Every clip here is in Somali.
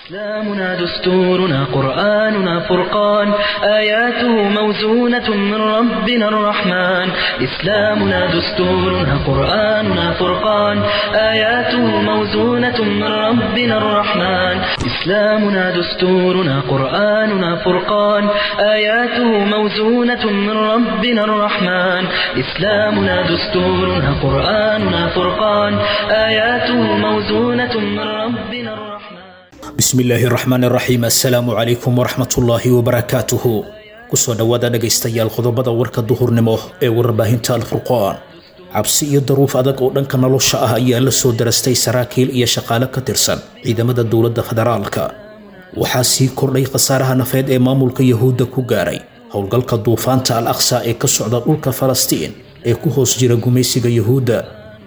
إسلامنا دستورنا قرآننا فرقان آياته موزونة من ربنا الرحمن إسلامنا دستورنا قرآننا فرقان آياته موزونة من ربنا الرحمن إسلامنا دستورنا قرآننا فرقان آياته موزونة من ربنا الرحمن إسلامنا دستورنا قرآننا فرقان آياته موزونة من ربنا الرحمن bismillaahi raxmaan raxiim assalaamu calaykum waraxmatullaahi wabarakaatuhu kusoo dhowaada dhegaystayaal qodobada warka duhurnimo ee warbaahinta alfurqaan cabsi iyo daruuf adag oo dhanka nolosha ah ayaa la soo darastay saraakiil iyo shaqaale ka tirsan ciidamada dowladda federaalka waxaa sii kordhay khasaaraha nafeed ee maamulka yahuudda ku gaaray howlgalka duufaanta al aqsa ee ka socda dhulka falastiin ee ku hoos jira gumaysiga yahuudda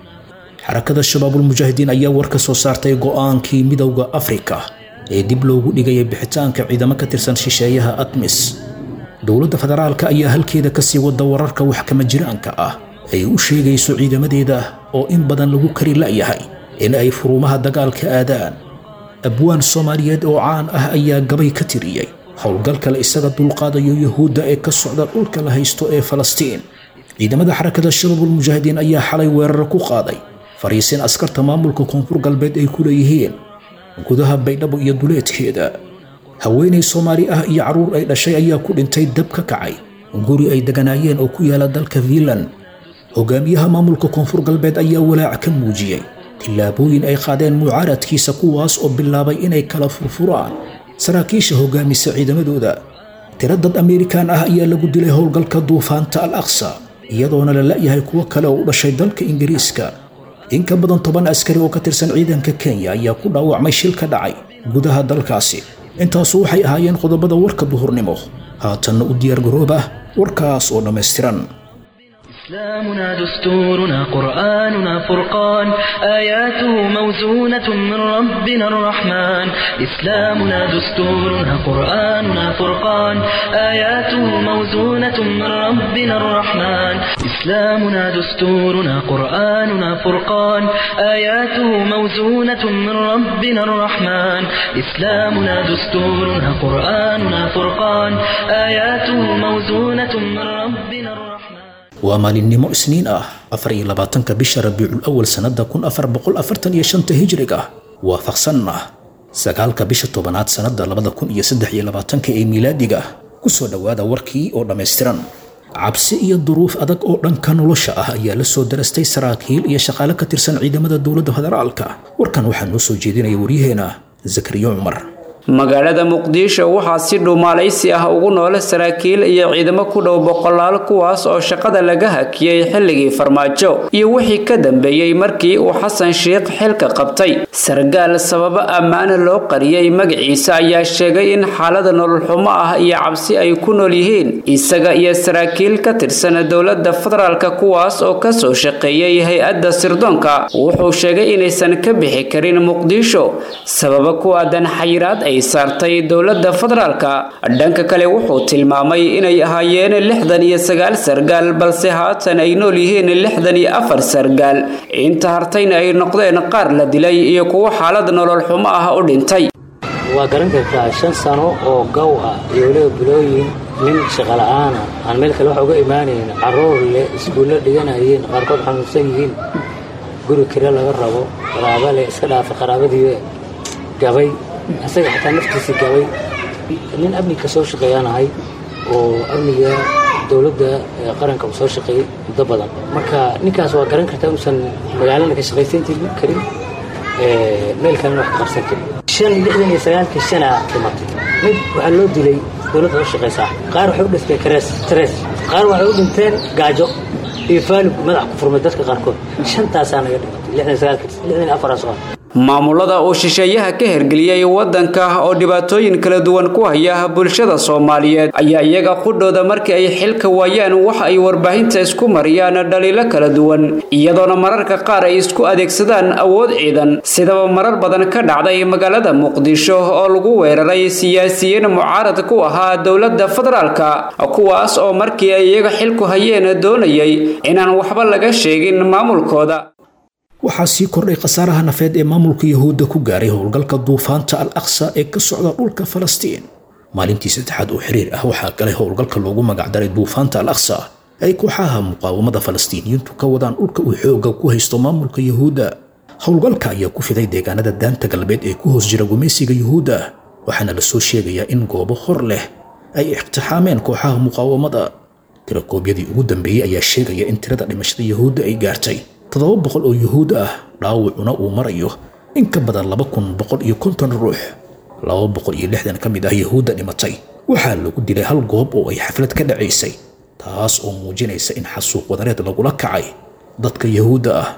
xarakada shabaabulmujaahidiin ayaa war ka soo saartay go'aankii midowda afrika ee dib loogu dhigayay bixitaanka ciidamo ka tirsan shisheeyaha admis dowladda federaalka ayaa halkeeda kasii wada wararka waxkama jiraanka ah ay u sheegayso ciidamadeeda oo in badan lagu kari la'yahay in ay furuumaha dagaalka aadaan abwaan soomaaliyeed oo caan ah ayaa gabay ka tiriyey howlgalka la isaga dulqaadayo yahuudda ee ka socda dhulka la haysto ee falastiin ciidamada xarakada shabaabulmujaahidiin ayaa xalay weerar ku qaaday fariisin askarta maamulka koonfur galbeed ay ku leeyihiin gudaha baydhabo iyo duleedkeeda haweenay soomaali ah iyo carruur ay dhashay ayaa ku dhintay dab ka kacay guri ay deganaayeen oo ku yaala dalka fiinland hogaamiyaha maamulka koonfur galbeed ayaa walaac ka muujiyey tillaabooyin ay qaadeen mucaaradkiisa kuwaas oo bilaabay inay kala furfuraan saraakiisha hogaamisa ciidamadooda tiro dad ameerikaan ah ayaa lagu dilay howlgalka duufaanta al aqsa iyadoona la la'yahay kuwo kale oo u dhashay dalka ingiriiska in ka badan toban askari oo ka tirsan ciidanka kenya ayaa ku dhaawacmay shil ka dhacay gudaha dalkaasi intaasu waxay ahaayeen qodobada warka duhurnimo haatanna u diyaargarooba warkaas oo dhammaystiran إسلامنا دستورنا قرآننا فرقان آياته موزونة من ربنا الرحمن إسلامنا دستورنا قرآننا فرقان آياته موزونة من ربنا الرحمن إسلامنا دستورنا قرآننا فرقان آياته موزونة من ربنا الرحمن إسلامنا دستورنا قرآننا فرقان آياته موزونة من ربنا الرحمن waa maalinimo isniin ah afar iyo labaatanka bisha rabiicul awal sannada kun afar boqol afartan iyo shanta hijriga waafaqsanna sagaalka bisha tobanaad sannada labada kun iyo saddex iyo labaatanka ee miilaadiga kusoo dhowaada warkii oo dhammaystiran cabsi iyo duruuf adag oo dhanka nolosha ah ayaa la soo darastay saraakiil iyo shaqaale ka tirsan ciidamada dowladda federaalka warkan waxaa noo soo jeedinaya waryaheena zakariyo cumar magaalada muqdisho waxaa si dhuumaalaysi ah ugu noole saraakiil iyo ciidamo ku dhow boqolaal kuwaas oo shaqada laga hakiyey xilligii farmaajo iyo wixii ka dambeeyey markii uu xasan sheikh xilka qabtay sargaal sababo ammaana loo qariyey magaciisa ayaa sheegay in xaalada nololxumo ah iyo cabsi ay ku nool yihiin isaga iyo saraakiil ka tirsan dowladda federaalka kuwaas oo kasoo shaqeeyey hay-adda sirdoonka wuxuu sheegay inaysan ka bixi karin muqdisho sababo ku aadan xayiraad ay saartay dowladda federaalka dhanka kale wuxuu tilmaamay inay ahaayeen lixdan iyo sagaal sargaal balse haatan ay nool yihiin lixdan iyo afar sargaal inta hartayna ay noqdeen qaar la dilay iyo kuwo xaalad nolol xumo ah u dhintay waa garan kartaa shan sano oo gow ah iyo weliba bilooyin nin shaqola'aana aan meel kale wax uga imaanayn carruur leh iskuulla dhiganayeen qaarkood xanuunsan yihiin guri kire laga rabo qaraaba leh iska dhaafa qaraabadiiba gabay isaga xataa naftiisii gabay nin amniga soo shaqeeyaanahay oo amniga dowladda qaranka uu soo shaqeeyey muddo badan marka ninkaas waa garan kartaa inuusan magaalana ka shaqaysan karin meel kalena wax ka qabsan karin shan lixdan iyo sagaalka shana dhimatay mid waxaa loo dilay dowladda u shaqaysaa qaar waxay u dhintay karees tres qaar waxay u dhinteen gaajo iyo faalug madax ku furmay dadka qaarkood shantaasaa naga dhimatay lixdan sagaalka lixdan afaraas oo maamulada uu shisheeyaha ka hergeliyey waddanka oo dhibaatooyin kala duwan ku haya bulshada soomaaliyeed ayaa iyaga qudhooda markii ay xilka waayaan waxa ay warbaahinta isku mariyaan dhaliilo kala duwan iyadoona mararka qaar ay isku adeegsadaan awood ciidan sidaba marar badan ka dhacday magaalada muqdisho oo lagu weeraray siyaasiyiin mucaarad ku ahaa dowladda federaalka kuwaas oo markii ay iyaga xilku hayeen doonayay inaan waxba laga sheegin maamulkooda waxaa sii kordhay khasaaraha nafeed ee maamulka yahuudda ku gaaray howlgalka duufaanta al aqsa ee ka socda dhulka falastiin maalintii saddexaad oo xiriir ah waxaa galay howlgalka loogu magacdaray duufaanta al aqsa ay kooxaha muqaawamada falastiiniyiintu ka wadaan dhulka uu xoogga ku haysto maamulka yahuudda howlgalka ayaa ku fiday deegaanada daanta galbeed ee ku hoos jira gumaysiga yuhuudda waxaana la soo sheegayaa in goobo hor leh ay iqtixaameen kooxaha muqaawamada tirakoobyadii ugu dambeeyey ayaa sheegaya in tirada dhimashada yuhuudda ay gaartay toddoba boqol oo yuhuud ah dhaawacuna uu marayo in ka badan laba kun boqol iyo konton ruux laba boqol iyo lixdan ka mid ah yuhuudda dhimatay waxaa lagu dilay hal goob oo ay xaflad ka dhacaysay taas oo muujinaysa in xasuuq wadareed lagula kacay dadka yuhuudda ah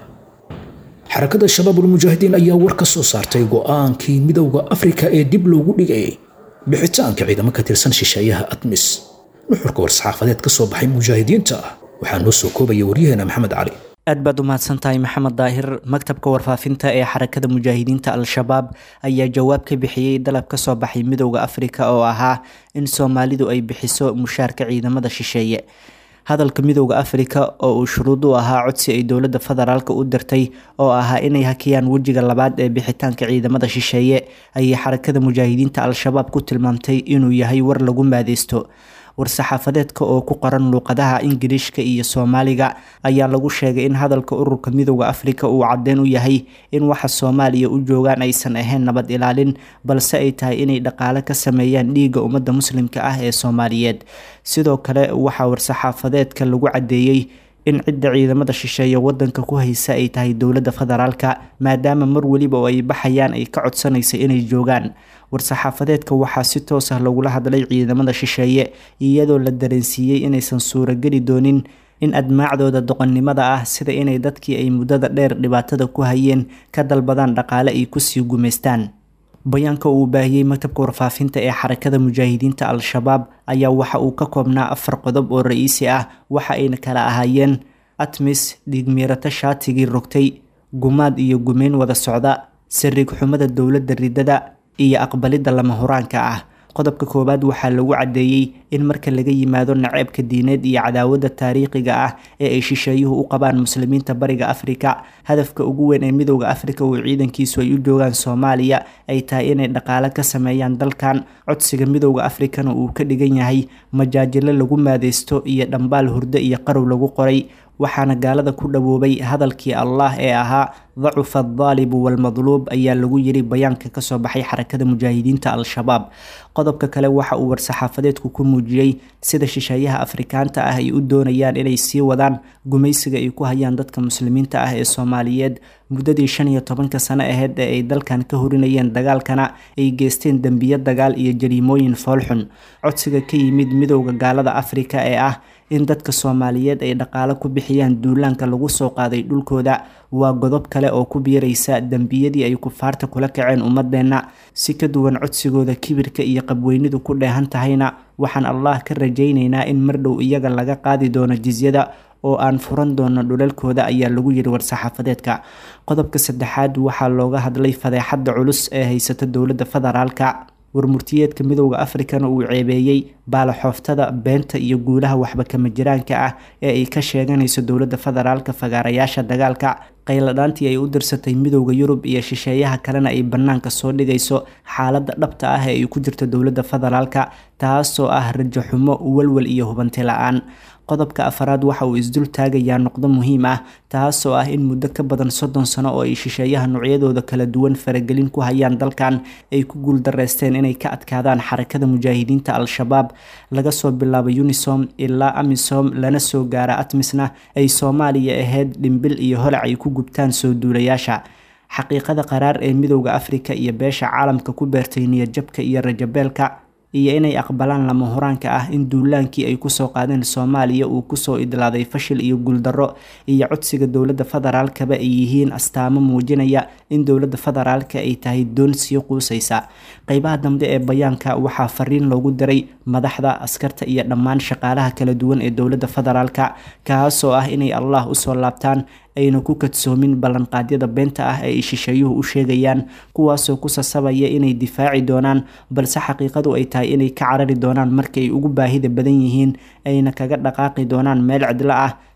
xarakada shabaabulmujaahidiin ayaa war ka soo saartay go'aankii midowda afrika ee dib loogu dhigayay bixitaanka ciidamo ka tirsan shisheeyaha admis nuxurka war-saxaafadeed ka soo baxay mujaahidiinta waxaa noo soo koobaya waryaheena maxamed cali aad baad u mahadsantahay maxamed daahir maktabka warfaafinta ee xarakada mujaahidiinta al-shabaab ayaa jawaab ka bixiyey dalab ka soo baxay midowda afrika oo ahaa in soomaalidu ay bixiso mushaarka ciidamada shisheeye hadalka midowda afrika oo uu shuruud u ahaa codsi ay dowladda federaalk u dirtay oo ahaa inay hakiyaan wejiga labaad ee bixitaanka ciidamada shisheeye ayay xarakada mujaahidiinta al-shabaab ku tilmaamtay inuu yahay war lagu maadeysto war-saxaafadeedka oo ku qoran luuqadaha ingiriishka iyo soomaaliga ayaa lagu sheegay in hadalka ururka midowda afrika uu caddeyn u yahay in waxa soomaaliya u joogaan aysan ahayn nabad ilaalin balse ay tahay inay dhaqaale ka sameeyaan dhiigga ummadda muslimka ah ee soomaaliyeed sidoo kale waxaa war-saxaafadeedka lagu caddeeyey in cidda ciidamada shisheeye wadanka ku haysa ay tahay dowladda federaalka maadaama mar weliba oo ay baxayaan ay ka codsanaysa inay joogaan war-saxaafadeedka waxaa si toos ah lagula hadlay ciidamada shisheeye iyadoo la dareensiiyey inaysan suurageli doonin in admaacdooda doqonnimada ah sida inay dadkii ay muddada dheer dhibaatada ku hayeen ka dalbadaan dhaqaale ay kusii gumaystaan bayaanka uu baahiyey maktabka warfaafinta ee xarakada mujaahidiinta al-shabaab ayaa waxa uu ka koobnaa afar qodob oo ra-iisi ah waxa ayna kala ahaayeen atmis dhiigmiirato shaatigii rogtay gumaad iyo gumeyn wada socda sariig xumada dowladda ridada iyo aqbalidda lama huraanka ah qodobka koowaad waxaa lagu caddeeyey in marka laga yimaado naceebka diineed iyo cadaawadda taariikhiga ah ee ay shisheeyuhu u qabaan muslimiinta bariga afrika hadafka ugu weyn ee midowda afrika uu ciidankiisu ay u joogaan soomaaliya ay tahay inay dhaqaale ka sameeyaan dalkan codsiga midowda afrikana uu ka dhigan yahay majaajilo lagu maadeysto iyo dhambaal hurdo iyo qarow lagu qoray waxaana gaalada ku dhawoobay hadalkii allah ee ahaa dacufa aldaalibu walmadluub ayaa lagu yiri bayaanka kasoo baxay xarakada mujaahidiinta al-shabaab qodobka kale waxa uu war-saxaafadeedku ku muujiyey sida shisheeyaha afrikaanta ah ay u doonayaan inay sii wadaan gumaysiga ay ku hayaan dadka muslimiinta ah ee soomaaliyeed muddadii shan iyo tobanka sano aheyd ee ay dalkan ka horinayeen dagaalkana ay geysteen dembiyo dagaal iyo jariimooyin foolxun codsiga ka yimid midowda gaalada afrika ee ah in dadka soomaaliyeed ay dhaqaale ku bixiyaan duulaanka lagu soo qaaday dhulkooda waa godob kale oo ku biiraysa dembiyadii ay kufaarta kula kaceen ummadeenna si ka duwan codsigooda kibirka iyo qabweynidu ku dheehan tahayna waxaan allah ka rajaynaynaa in mar dhow iyaga laga qaadi doono jisyada oo aan furan doono dhulalkooda ayaa lagu yiri war-saxaafadeedka qodobka saddexaad waxaa looga hadlay fadeexadda culus ee haysata dowladda federaalka warmurtiyeedka midowda afrikana uu ceebeeyey baalaxooftada beenta iyo guulaha waxba kama jiraanka ah ee ay ka sheeganayso dowladda federaalka fagaarayaasha dagaalka qayladhaantii ay u dirsatay midowda yurub iyo shisheeyaha kalena ay bannaanka soo dhigayso xaaladda dhabta ah ee ay ku jirto dowladda federaalka taasoo ah rajo xumo walwal iyo hubanti la-aan qodobka afaraad waxa uu isdul taagayaa noqdo muhiim ah taasoo ah in muddo ka badan soddon sano oo ay shisheeyaha noocyadooda kala duwan faragelin ku hayaan dalkan ay ku guuldareysteen inay ka adkaadaan xarakada mujaahidiinta al-shabaab laga soo bilaabo unisom ilaa amisom lana soo gaara atmisna ay soomaaliya ahayd dhimbil iyo holac ay ku gubtaan soo duulayaasha xaqiiqada qaraar ee midowda afrika iyo beesha caalamka ku beertay niyadjabka iyo rajabeelka iyo inay aqbalaan lama huraanka ah in duulaankii ay kusoo qaadeen soomaaliya uu kusoo idlaaday fashil iyo guuldarro iyo codsiga dowladda federaalkaba ay yihiin astaamo muujinaya in dowladda federaalka ay tahay doon sii quusaysa qeybaha dambe ee bayaanka waxaa fariin loogu diray madaxda askarta iyo dhammaan shaqaalaha kala duwan ee dowladda federaalka kaasoo ah inay allah usoo laabtaan ayna ku kadsoomin ballanqaadyada beenta ah ee ay shisheeyuhu u sheegayaan kuwaasoo ku sasabaya inay difaaci doonaan balse xaqiiqadu ay tahay inay ka carari doonaan marka ay ugu baahida badan yihiin ayna kaga dhaqaaqi doonaan meel cidlo ah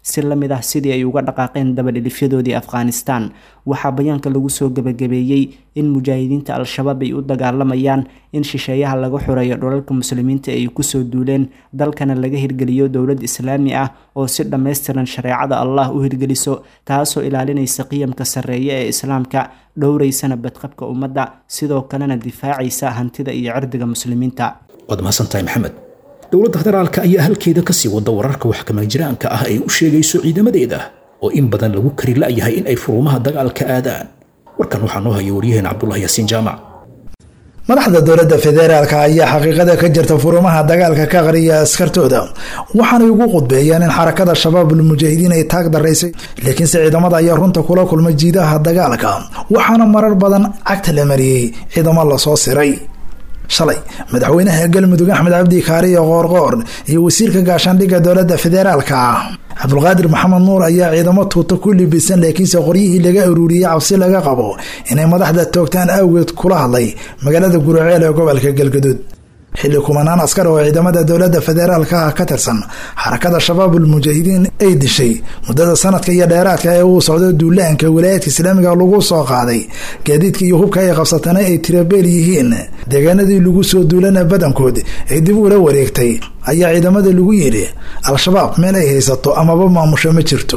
si la mid ah sidii ay uga dhaqaaqeen dabadhilifyadoodii afghanistan waxaa bayaanka lagu soo gebagabeeyey in mujaahidiinta al-shabaab ay u dagaalamayaan in shisheeyaha laga xoreeyo dhulalka muslimiinta ay kusoo duuleen dalkana laga hirgeliyo dowlad islaami ah oo si dhammaystiran shareecada allah u hirgeliso taasoo ilaalinaysa qiyamka sarreeye ee islaamka dhowraysana badqabka ummadda sidoo kalena difaacaysa hantida iyo cirdiga muslimiinta waad mahadsantahay maxamed dowladda federaalka ayaa halkeeda kasii wada wararka waxkamajiraanka ah ay u sheegayso ciidamadeeda oo in badan lagu kari la'yahay in ay furuumaha dagaalka aadaan warkan waxaa noo haya waryaheena cabdulahi yaasiin jaamac madaxda dowladda federaalka ayaa xaqiiqada ka jirta furumaha dagaalka ka qariya askartooda waxaanay ugu qudbeeyeen in xarakada shabaabul mujaahidiin ay taag daraysay laakiinse ciidamada ayaa runta kula kulmay jiidaha dagaalka waxaana marar badan cagta la mariyey ciidamo lasoo siray shalay madaxweynaha galmudug axmed cabdi kaariyo qoorqoor iyo wasiirka gaashaandhigga dowladda federaalka cabdulqaadir maxamed nuur ayaa ciidamo tuuta ku libisan laakiinse qoryihii laga aruuriyey cabsi laga qabo inay madaxda toogtaan awgeed kula hadlay magaalada guraceel ee gobolka galgaduud xilli kumanaan askar oo ciidamada dowladda federaalka ah ka tirsan xarakada shabaabul mujaahidiin ay dishay muddada sanadka iyo dheeraadka ee uu socdo duulaanka wilaayadka islaamiga lagu soo qaaday gaadiidka iyo hubka ay qabsatana ay tirabeel yihiin deegaanadii lagu soo duulana badankood ay dib ula wareegtay ayaa ciidamada lagu yidhi al-shabaab meel ay haysato amaba maamusho ma jirto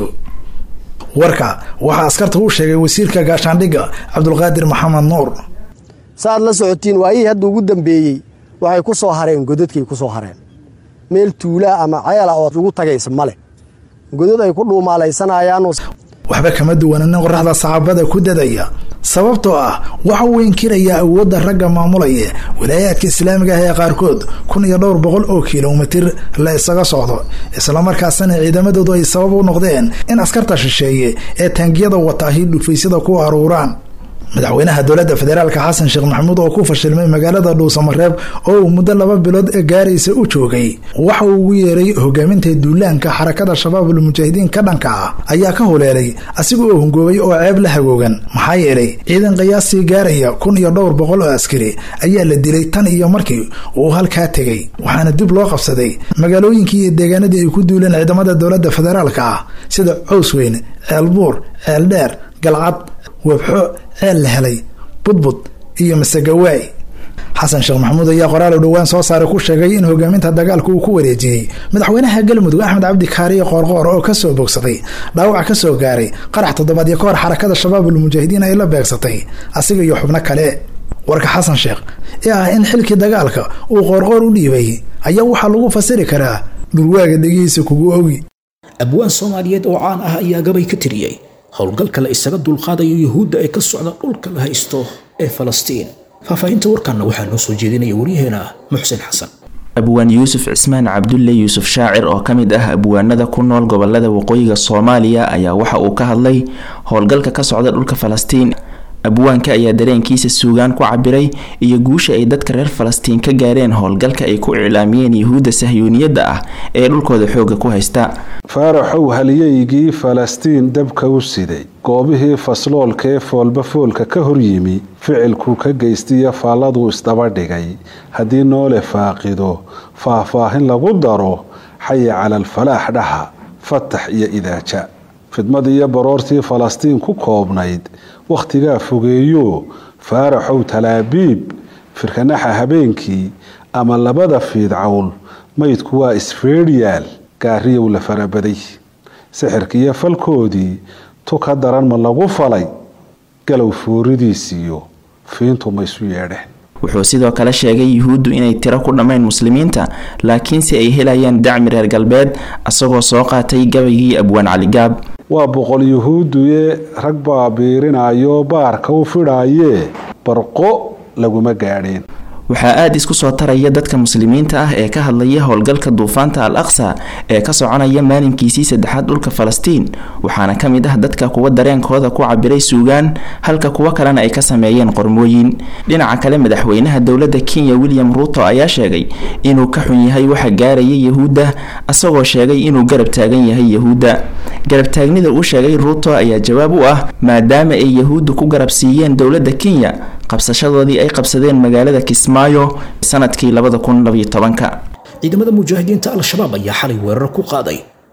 warka waxaa askarta u sheegay wasiirka gaashaandhigga cabdulqaadir maxamed nuur saaad la socotiin waayihii hadda ugu dambeeyey waxay ku soo hareen godadkay ku soo hareen meel tuulaa ama ceela ood ugu tagaysa ma leh godad ay ku dhuumaalaysanayaan waxba kama duwana nin qoraxda saxaabada ku dadaya sababtoo ah waxa uu inkirayaa awoodda ragga maamulaya walaayaadka islaamiga ah ee qaarkood kun iyo dhowr boqol oo kilomitir la isaga socdo islamarkaasna ciidamadoodu ay sabab u noqdeen in askarta shisheeye ee taangiyada wataahi dhufaysyada ku aruuraan madaxweynaha dowladda federaalka xasan sheekh maxamuud oo ku fashilmay magaalada dhuusamareeb oo uu muddo laba bilood gaaraysa u joogay waxa uu ugu yeeray hogaaminta duulaanka xarakada shabaabul mujaahidiin ka dhanka ah ayaa ka huleelay asiga oo hungoobay oo ceeb la hagoogan maxaa yeelay ciidan qiyaastii gaaraya kun iyo dhowr boqol oo askari ayaa la dilay tan iyo markii uu halkaa tegay waxaana dib loo qabsaday magaalooyinkii iyo deegaanadii ay ku duuleen ciidamada dowladda federaalka ah sida coosweyn ceelbuur ceeldheer galcad webxo ceel la helay budbud iyo masagawaay xasan sheekh maxamuud ayaa qoraal u dhowaan soo saaray ku sheegay in hogaaminta dagaalka uu ku wareejiyey madaxweynaha galmudug axmed cabdi kaariye qoorqoor oo kasoo bogsaday dhaawac kasoo gaaray qarax toddobaadyo kahor xarakada shabaabul mujaahidiin ay la beegsatay asiga iyo xubno kale warka xasan sheekh ee ah in xilkii dagaalka uu qoorqoor u dhiibay ayaa waxaa lagu fasiri karaa dhurwaaga dhegihiisa kugu ogi abwaan soomaaliyeed oo caan ah ayaa gabay ka tiriyey howlgalka la isaga dulqaadayo yuhuudda ee ka socda dhulka la haysto ee falastiin faahfaahinta warkanna waxaa noo soo jeedinaya waryaheena muxsin xasan abwaan yuusuf cismaan cabdulle yuusuf shaacir oo ka mid ah abwaanada ku nool gobolada waqooyiga soomaaliya ayaa waxa uu ka hadlay howlgalka ka socda dhulka falastiin abwaanka ayaa dareenkiisa suugaan ku cabiray iyo guusha ay dadka reer falastiin ka gaareen howlgalka ay ku iclaamiyeen yuhuudda sahyuuniyadda ah ee dhulkooda xoogga ku haysta faaraxow haliyaygii falastiin dabka u siday goobihii fasloolka ee foolba foolka ka hor yimi ficilkuu ka geystiyo faalladuu isdaba dhigay haddii noole faaqido faahfaahin lagu daro xaya cala alfalaax dhaha fatax iyo idaaja fidmad iyo baroortii falastiin ku koobnayd wakhtigaa fogeeyo faaraxow talaabiib firkanaxa habeenkii ama labada fiidcawl maydku waa isfeedhyaal gaariyow la farabaday sixirkiiyo falkoodii tu ka daran ma lagu falay galow fooridiisiyo fiintu ma isu yeedheen wuxuu sidoo kale sheegay yuhuuddu inay tiro ku dhammayn muslimiinta laakiinse ay helayaan dacmi reer galbeed asagoo soo qaatay gabaygii abwaan caligaab waa boqol yuhuudduye rag baa biirinayo baarka u fidhaayee barqo laguma gaadheen waxaa aada isku soo taraya dadka muslimiinta ah ee ka hadlaya howlgalka duufaanta al aqsa ee ka soconaya maalinkiisii saddexaad dhulka falastiin waxaana ka mid ah dadka kuwa dareenkooda ku cabiray suugaan halka kuwo kalena ay ka sameeyeen qormooyin dhinaca kale madaxweynaha dowladda kenya william ruuto ayaa sheegay inuu ka xun yahay waxa gaaraya yahuudda asagoo sheegay inuu garab taagan yahay yahuudda garabtaagnida uu sheegay ruuto ayaa jawaab u ah maadaama ay yahuuddu ku garab siiyeen dowladda kenya qabsashadoodii ay qabsadeen magaalada kismaayo sanadkii labada kun labaiyo tobanka ciidamada mujaahidiinta al-shabaab ayaa xalay weerar ku qaaday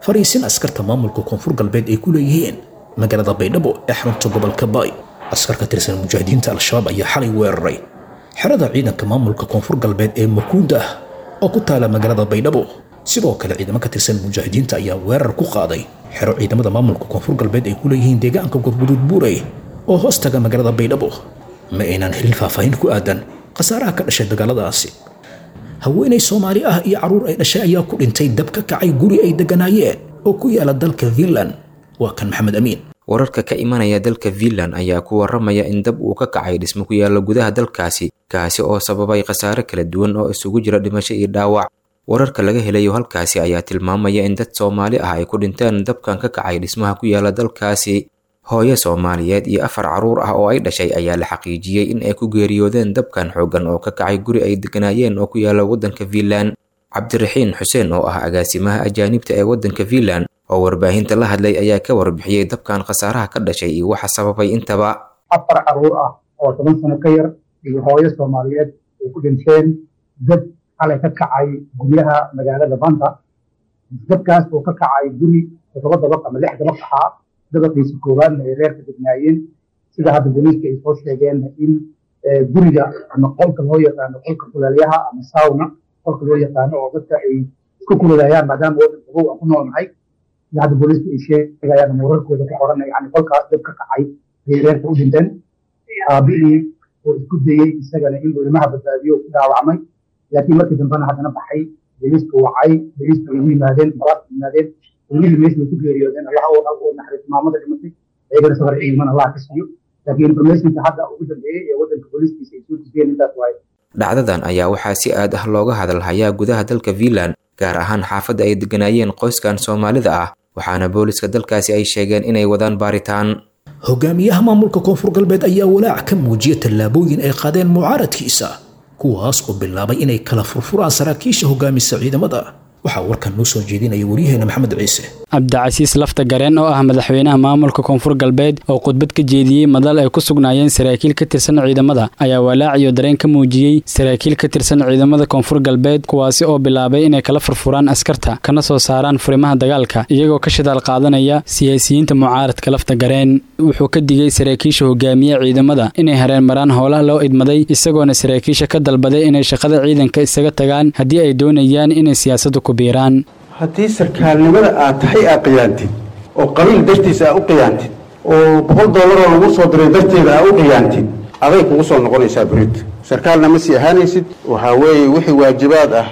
fariisin askarta maamulka koonfur galbeed ay ku leeyihiin magaalada baydhabo ee xarunta gobolka baay askar ka tirsan mujaahidiinta al-shabaab ayaa xalay weeraray xerada ciidanka maamulka koonfur galbeed ee makuunda ah oo ku taala magaalada baydhabo sidoo kale ciidamo ka tirsan mujaahidiinta ayaa weerar ku qaaday xero ciidamada maamulka koonfur galbeed ay ku leeyihiin deegaanka gurguduud buurey oo hoos taga magaalada baydhabo ma aynaan helin faahfaahin ku aadan khasaaraha ka dhashay dagaaladaasi haweenay soomaali ah iyo carruur ay dhashay ayaa ku dhintay dab ka kacay guri ay degganaayeen oo ku yaala dalka finland waa kan maxamed amiin wararka ka imanaya dalka finland ayaa ku waramaya in dab uu ka kacay dhismo ku yaalla gudaha dalkaasi kaasi oo sababay khasaare kala duwan oo isugu jira dhimasho iyo dhaawac wararka laga helayo halkaasi ayaa tilmaamaya in dad soomaali ah ay ku dhinteen dabkan ka kacay dhismaha ku yaala dalkaasi hooyo soomaaliyeed iyo afar carruur ah oo ay dhashay ayaa la xaqiijiyey in ay ku geeriyoodeen dabkan xooggan oo ka kacay guri ay degganaayeen oo ku yaala waddanka finland cabdiraxiin xuseen oo ah agaasimaha ajaanibta ee waddanka finland oo warbaahinta la hadlay ayaa ka warbixiyey dabkan khasaaraha ka dhashay iyo waxa sababay intaba afar carruur ah oo toban sano ka yar iyo hooyo soomaaliyeed ay ku dhinteen dab xalay ka kacay guryaha magaalada banta dabkaas oo ka kacay guri toddoba dabaq ama lix dabaq ahaa dabaqiisa koowaadna ay reerka degnaayeen sida hadda booliiska ay soo sheegeen in guriga ama qolka loo yaqaano qolka kulaalyaha ama sauna qolka loo yaqaano oo dadka ay isku kululayaan maadaama waddan qabow aan ku noolnahay sida hadda booliiska ay sheegayaan ama wararkooda ku qoran yani qolkaas dab ka kacay ayay reerka u dhinteen aabihii oo isku dayey isagana inuu ilmaha badbaadiyo ku dhaawacmay laakiin markii dambena haddana baxay booliiska wacay booliiska ay u yimaadeen balaadka yimaadeen ilmihii meesha ku geeriyoodeen allah oo naxariis maamada dhimatay ayagana safar ciidan allah ka siiyo laakiin informationka hadda ugu dambeeyey ee waddanka booliiskiisa ay soo gudbiyeen intaas waaye dhacdadan ayaa waxaa si aad ah looga hadalhayaa gudaha dalka finland gaar ahaan xaafadda ay degganaayeen qoyskan soomaalida ah waxaana booliska dalkaasi ay sheegeen inay wadaan baaritaan hogaamiyaha maamulka koonfur galbeed ayaa walaac ka muujiyay tallaabooyin ay qaadeen mucaaradkiisa kuwaas oo bilaabay inay kala furfuraan saraakiisha hogaamisa ciidamada waxaa warkan noo soo jeedinaya waryaheena maxamed ciise cabdicasiis lafta gareen oo ah madaxweynaha maamulka koonfur galbeed oo khudbad ka jeediyey madal ay ku sugnaayeen saraakiil ka tirsan ciidamada ayaa walaac iyo dareen ka muujiyey saraakiil ka tirsan ciidamada koonfur galbeed kuwaasi oo bilaabay inay kala furfuraan askarta kana soo saaraan furimaha dagaalka iyagoo ka shidaal qaadanaya siyaasiyiinta mucaaradka lafta gareen wuxuu ka digay saraakiisha hogaamiye ciidamada inay hareen maraan howlaha loo idmaday isagoona saraakiisha ka dalbaday inay shaqada ciidanka isaga tagaan haddii ay doonayaan inay siyaasadda ku biiraan haddii sarkaalnimada aad tahay aad qiyaantid oo qabiil dartiisa aad u qiyaantid oo boqol doolaroo lagu soo diray darteeda aad u qiyaantid aday kugu soo noqonaysaa berito sarkaalna ma sii ahaanaysid waxaa weeye wixii waajibaad ah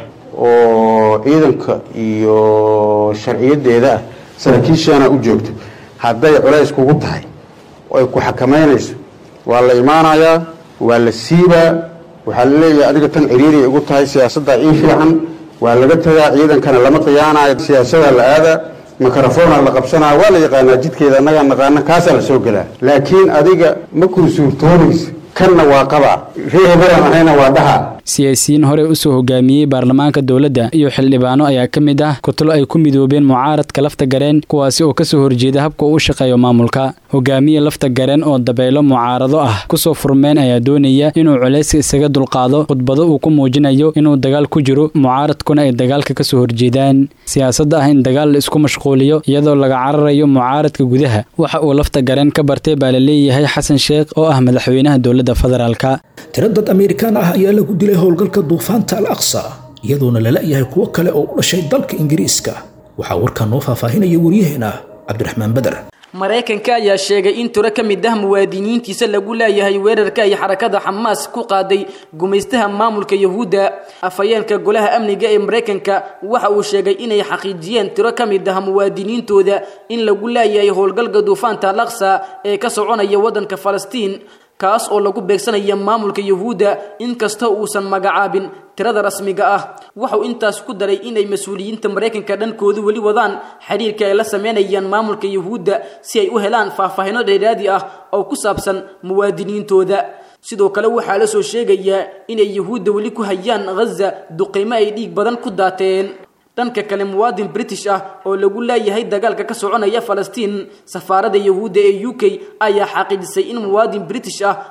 oo ciidanka iyo sharciyadeeda ah saraakiishaana u joogto hadday culays kugu tahay oo ay ku xakamaynayso waa la imaanayaa waa la siibaa waxaa la leeyahay adiga tan ciriiriay igu tahay siyaasaddaa ii fiican waa laga tagaa ciidankana lama khiyaanayo siyaasada la aadaa mikrofona la qabsanaya waa la yaqaanaa jidkeeda annagaa naqaana kaasaa la soo gelaa laakiin adiga ma kuu suurtoobaysa kanna waa qabaa ree hebelan ahayna waa dhaha siyaasiyiin hore usoo hogaamiyey baarlamaanka dowladda iyo xildhibaano ayaa ka mid ah kutulo ay ku midoobeen mucaaradka lafta gareen kuwaasi oo kasoo horjeeda habka uu u shaqeeyo maamulka hogaamiye lafta gareen oo dabeelo mucaarado ah kusoo furmeen ayaa doonaya inuu culayska isaga dulqaado khudbado uu ku muujinayo inuu dagaal ku jiro mucaaradkuna ay dagaalka kasoo horjeedaan siyaasadda ah in dagaal la isku mashquuliyo iyadoo laga cararayo mucaaradka gudaha waxa uu lafta gareen ka bartay baa la leeyahay xasan sheekh oo ah madaxweynaha dowladda federaalka tiro dad amerikaan ah ayaa lagu dilay howlgalka duufaanta al aqsa iyadoona lala yahay kuwo kale oo u dhashay dalka ingiriiska waxaa warkaa noo faahfaahinaya waryaheena cabdiraxmaan beder maraykanka ayaa sheegay in tiro ka mid ah muwaadiniintiisa lagu leeyahay weerarka ay xarakada xamaas ku qaaday gumaystaha maamulka yahuudda afhayeenka golaha amniga ee maraykanka waxa uu sheegay inay xaqiijiyeen tiro ka mid ah muwaadiniintooda in lagu leeyahay howlgalka duufaanta al aqsa ee ka soconaya waddanka falastiin kaas oo lagu beegsanaya maamulka yahuudda inkasta uusan magacaabin tirada rasmiga ah wuxuu intaas ku daray inay mas-uuliyiinta maraykanka dhankoodu weli wadaan xiriirka ay la sameynayaan maamulka yahuudda si ay u helaan faahfaahino dheeraadi ah oo ku saabsan muwaadiniintooda sidoo kale waxaa la soo sheegayaa inay yahuudda weli ku hayaan ghaza duqeymo ay dhiig badan ku daateen dhanka kale muwaadin british ah oo lagu leeyahay dagaalka ka soconaya falastiin safaarada yahuudda ee u k ayaa xaqiijisay in muwaadin british ah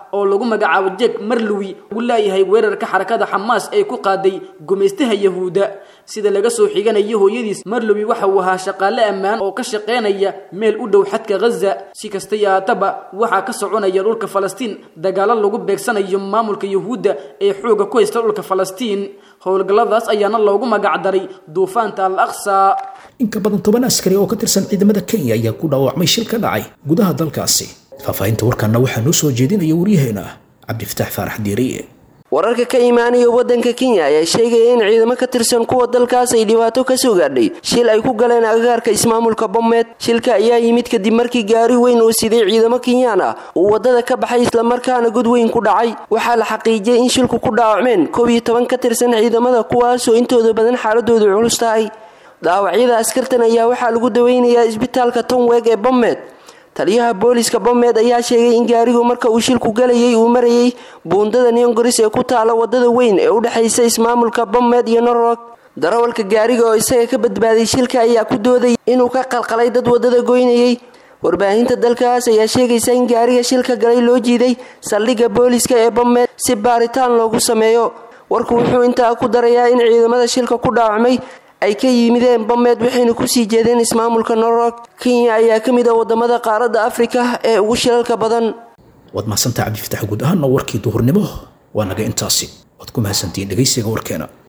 oo lagu magacaabo jek marlowi uu leeyahay weerarka xarakada xamaas ee ku qaaday gumaystaha yahuudda sida laga soo xiganayo hooyadiis marlowi waxa uu ahaa shaqaale ammaan oo ka shaqaynaya meel u dhow xadka ghaza si kasta yaataba waxaa ka soconaya dhulka falastiin dagaalo lagu beegsanayo maamulka yahuudda ee xooga ku haysta dhulka falastiin howlgalladaas ayaana loogu magacdaray duufaanta al aqsa in ka badan toban askari oo ka tirsan ciidamada kenya ayaa ku dhaawacmay shil ka dhacay gudaha dalkaasi faahfaahinta warkaana waxaa noo soo jeedinaya waryaheena cabdifataax faarax diiriye wararka ka imaanaya waddanka kenya ayaa sheegaya in ciidamo ka tirsan kuwa dalkaas ay dhibaato ka soo gaadhay shil ay ku galeen agagaarka ismaamulka bomeed shilka ayaa yimid kadib markii gaari weyn oo siday ciidamo kenyaan ah uu waddada ka baxay islamarkaana god weyn ku dhacay waxaa la xaqiijiyay in shilku ku dhaawacmeen koob iyo toban ka tirsan ciidamada kuwaasoo intooda badan xaaladoodu culus tahay dhaawacyada askartan ayaa waxaa lagu daweynayaa isbitaalka tonweg ee bomeed taliyaha booliska bomeed ayaa sheegay in gaarigu marka uu shilku galayay uu marayay buundada neongoris ee ku taala wadada weyn ee u dhexaysa ismaamulka bomeed iyo norog darawalka gaariga oo isaga ka badbaaday shilka ayaa ku doodayay inuu ka qalqalay dad wadada goynayay warbaahinta dalkaas ayaa sheegaysa in gaariga shilka galay loo jiiday saldhigga booliska ee bomeed si baaritaan loogu sameeyo warku wuxuu intaa ku darayaa in ciidamada shilka ku dhaawacmay ay ka yimideen bomeed waxayna kusii jeedeen ismaamulka norog kenya ayaa ka mid ah wadamada qaaradda afrika ee ugu shilalka badan waad mahadsantaha cabdifatax guud ahaana warkii duhurnimo waa naga intaasi waad ku mahadsantihiin dhegaysiga warkeena